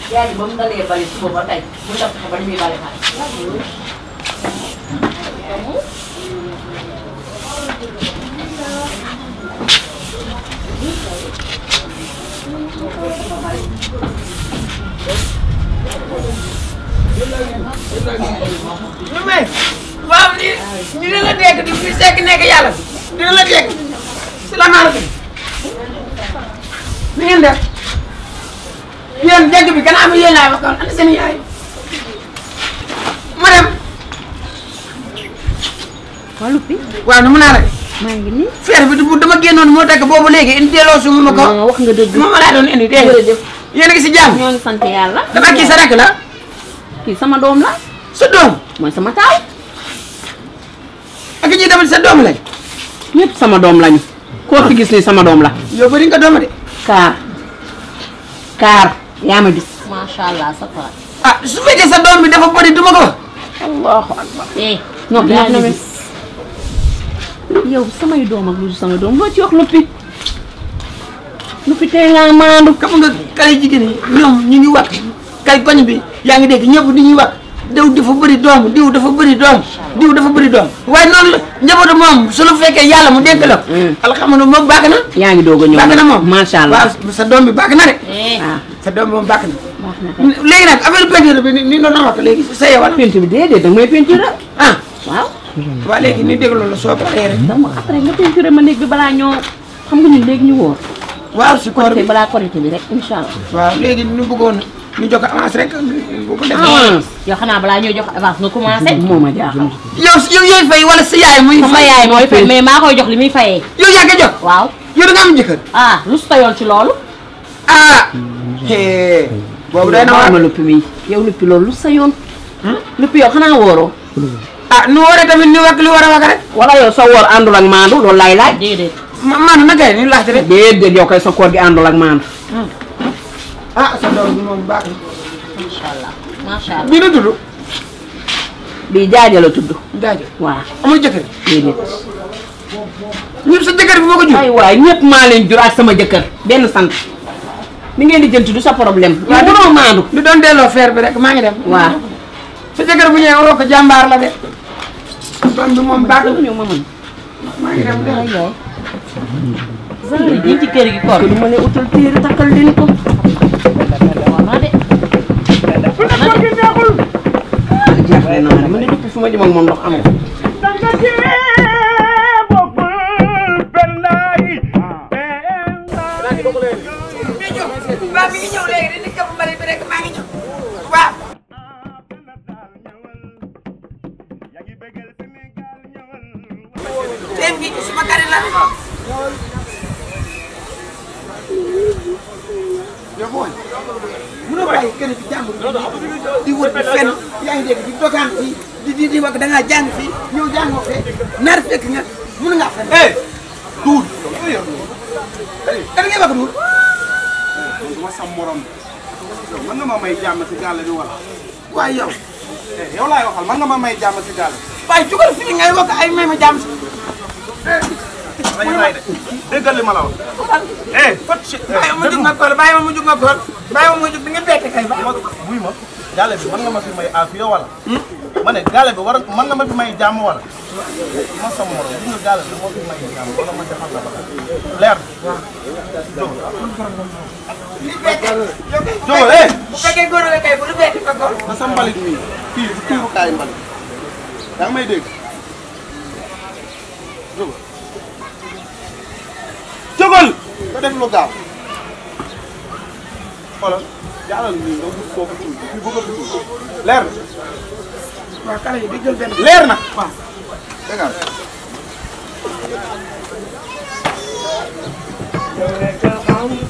yaay ji ba mu dalee bari suba ba tey mu def ko ba ni muy bari xale. ñu may waaw ni ni dina la dégg di fi sekk nekk yàlla dina la dégg salaamaaleykum ni ngeen def yéen dégg bi gannaaw bi yéen laa wax kon ana seen yaay ma dem waa Lupi waaw nu mu naa rek maa ngi nii. feer bi du dama génnoon moo tax boobu léegi indi delloo su ma ko non wax nga dëgg. moom laa doon indi dégg nga jërëjëf yéen a ngi si jàmm ñoo ngi sant yàlla. dafa kii sa rek la kii sama doom la. sa doom mooy sama taaw. ak ñi tamit sa doom lañ ñëpp sama doom lañu. koo fi gis ni sama doom la. yow bëri nga dooma de kaar kaar yaa ma gis. macha allah sa taal. ah su fekkee sa doom bi dafa bëri du ma ko wax allahu akbar. eh non yaa yaa ngi gis. yow samay doom ak lu dul samay doom loo ci wax Lupi. Lupi tey ngaa maandu. xam nga kay jigéen ñi ñoom ñu ngi wax kay koñ bi yaa ngi dégg ñëpp di ñuy wax diw dafa bëri doom diw dafa bëri doom diw dafa bëri doom waaye noonu la njabootu moom su la fekkee yàlla mu dénk la ko alhamdulilah moom baax na yaa ngi doog a ñëw baax na moom macha allah. waaw sa doom bi baax na de ah sa doom bi moom baax na baax na kay. léegi nag affaire peinture bi ni ni doon wax léegi sa yewal peinture bi déedéet danga may peinture ah waaw. waa léegi ni déglu la soo paree rek dama après nga peinture ma néeg bi balaa ñoo xam nga ñun léegi ñu wóor. waaw si koor korité bi balaa korité bi rek incha allah. waaw léegi ñu bëggoon ñu jox ko avance rek bu ko defee avance yow xanaa balaa ñoo jox avance nga commencé. moo ma jaaxal. yow yow yooyu fay wala sa yaay muy sama yaay mooy fay mais maa koy jox li muy fayee. yow yaa ngi jox waaw yow da nga am jëkkër ah lu su tayoon ci loolu. ah hee boobu day na ma waar luppi mi yow luppi loolu lu sa yoon. luppi yow xanaa wóoroo. ah nu waree tamit ni wax li war a wax rek wala yow sa woor àndul ak maandu loolu laay laaj. déedéet. ma maanaam naka ni laajte rek déedéet yow kay sa koor gi àndul ak maandu. ah sa doom bi moom baax na macha allah macha allah. bii na tudd bii jaaja la tudd. daajo waaw amul jëkkër déedéet. ñëpp sa jëkkër bi moo ko jur ay waay ñëpp maa leen jur ak sama jëkkër benn sant. ni ngeen di jënti du sa problème. waaw yow mënoo maandu. di doon delloo feer bi rek maa ngi dem waaw. sa jëkkër bu ñëwee waroo ko jàmbaar la de doom bi moom baax na ñëw ma mën. maa ngi dem de ay yaay. genre ji ci kër gi koor. lu ma ne utal téere takkal leen ko. war na de. war na de. jaaxle naa ne ma ne depuis fu ma jëm ak moom ndox amul. waaw mi ngi ñëw léegi dañuy këpp mbali bi rek maa ngi ñëw waaw seen gi ci suma kari la yow booy mënoo bàyyi kenn ci jàmbur di wër di fenn yaa ngi dégg di dogaan fii di di di wax da ngaa jàng fii ñëw jàngoo fee nar fekk nga mën ngaa fenn eh duul da ngay wax duul ma sam morom yow mën nga ma may jàmm si gàll bi wala waaye yow eh yow laay waxal mën nga ma may jàmm si gàll waaye jugal fii ngay wax ay may ma jàmm si dañu lay de déggal li ma la wax eh fat si bàyyi ma jug ma kool bàyyi ma mu jug ma kool bàyyi ma mu jug di nga bett kay ba ma buy ma gàll bi mën nga ma fi may afiya wala ma ne gàll bi war mën nga ma fi may jàmm wala ma sam morom li nga gàll bi moo fi may jàmm wala ma defal la ba leer jógal eh bu fekkee góor nga kay bu lu bett ko kool na sa mbalit mi fii du tuurukaay mbalit yaa ngi may dégg jógal jógal nga def lu gaaw xoolal jaalal nii nga wut foofu tuuti fii bëgg a tuuti leer na waaw kala yi di jël benn leer na waaw dégg nga